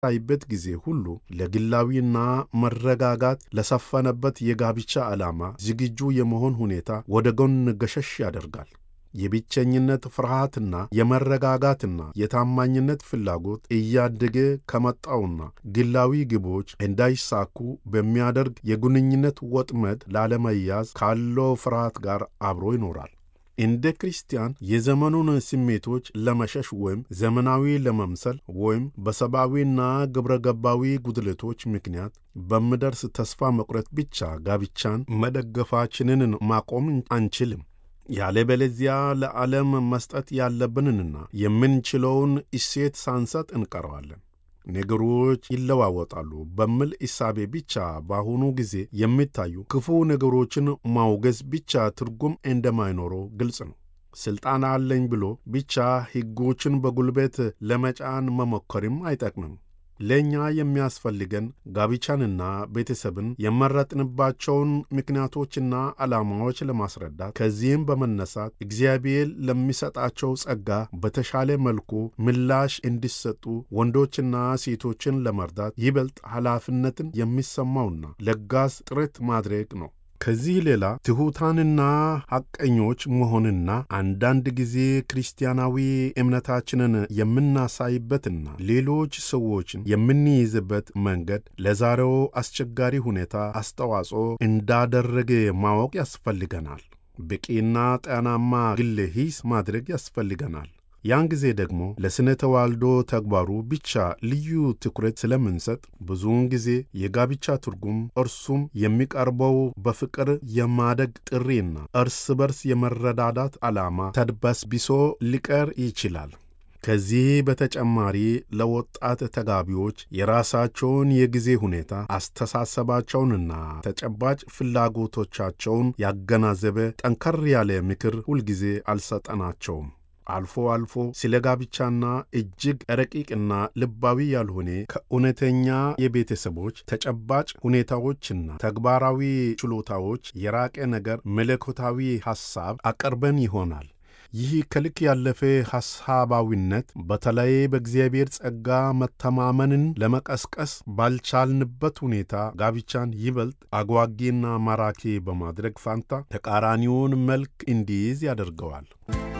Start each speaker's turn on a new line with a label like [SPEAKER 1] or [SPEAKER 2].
[SPEAKER 1] በሚታይበት ጊዜ ሁሉ ለግላዊና መረጋጋት ለሰፈነበት የጋብቻ ዓላማ ዝግጁ የመሆን ሁኔታ ወደ ጎን ገሸሽ ያደርጋል። የብቸኝነት ፍርሃትና የመረጋጋትና የታማኝነት ፍላጎት እያደገ ከመጣውና ግላዊ ግቦች እንዳይሳኩ በሚያደርግ የግንኙነት ወጥመድ ላለመያዝ ካለው ፍርሃት ጋር አብሮ ይኖራል። እንደ ክርስቲያን የዘመኑን ስሜቶች ለመሸሽ ወይም ዘመናዊ ለመምሰል ወይም በሰብአዊና ግብረገባዊ ጉድለቶች ምክንያት በምደርስ ተስፋ መቁረጥ ብቻ ጋብቻን መደገፋችንን ማቆም አንችልም። ያለበለዚያ ለዓለም መስጠት ያለብንንና የምንችለውን እሴት ሳንሰጥ እንቀረዋለን። ነገሮች ይለዋወጣሉ በሚል እሳቤ ብቻ በአሁኑ ጊዜ የሚታዩ ክፉ ነገሮችን ማውገዝ ብቻ ትርጉም እንደማይኖረው ግልጽ ነው። ሥልጣን አለኝ ብሎ ብቻ ሕጎችን በጉልበት ለመጫን መሞከርም አይጠቅምም። ለእኛ የሚያስፈልገን ጋብቻንና ቤተሰብን የመረጥንባቸውን ምክንያቶችና ዓላማዎች ለማስረዳት ከዚህም በመነሳት እግዚአብሔር ለሚሰጣቸው ጸጋ በተሻለ መልኩ ምላሽ እንዲሰጡ ወንዶችና ሴቶችን ለመርዳት ይበልጥ ኃላፊነትን የሚሰማውና ለጋስ ጥረት ማድረግ ነው። ከዚህ ሌላ ትሑታንና ሐቀኞች መሆንና አንዳንድ ጊዜ ክርስቲያናዊ እምነታችንን የምናሳይበትና ሌሎች ሰዎችን የምንይዝበት መንገድ ለዛሬው አስቸጋሪ ሁኔታ አስተዋጽኦ እንዳደረገ ማወቅ ያስፈልገናል። በቂና ጤናማ ግለ ሂስ ማድረግ ያስፈልገናል። ያን ጊዜ ደግሞ ለስነ ተዋልዶ ተግባሩ ብቻ ልዩ ትኩረት ስለምንሰጥ ብዙውን ጊዜ የጋብቻ ትርጉም እርሱም የሚቀርበው በፍቅር የማደግ ጥሪና እርስ በርስ የመረዳዳት ዓላማ ተድበስብሶ ሊቀር ይችላል። ከዚህ በተጨማሪ ለወጣት ተጋቢዎች የራሳቸውን የጊዜ ሁኔታ አስተሳሰባቸውንና ተጨባጭ ፍላጎቶቻቸውን ያገናዘበ ጠንከር ያለ ምክር ሁልጊዜ አልሰጠናቸውም። አልፎ አልፎ ስለ ጋብቻና እጅግ ረቂቅና ልባዊ ያልሆነ ከእውነተኛ የቤተሰቦች ተጨባጭ ሁኔታዎችና ተግባራዊ ችሎታዎች የራቀ ነገር መለኮታዊ ሐሳብ አቀርበን ይሆናል። ይህ ከልክ ያለፈ ሐሳባዊነት በተለይ በእግዚአብሔር ጸጋ መተማመንን ለመቀስቀስ ባልቻልንበት ሁኔታ ጋብቻን ይበልጥ አጓጊና ማራኪ በማድረግ ፋንታ ተቃራኒውን መልክ እንዲይዝ ያደርገዋል።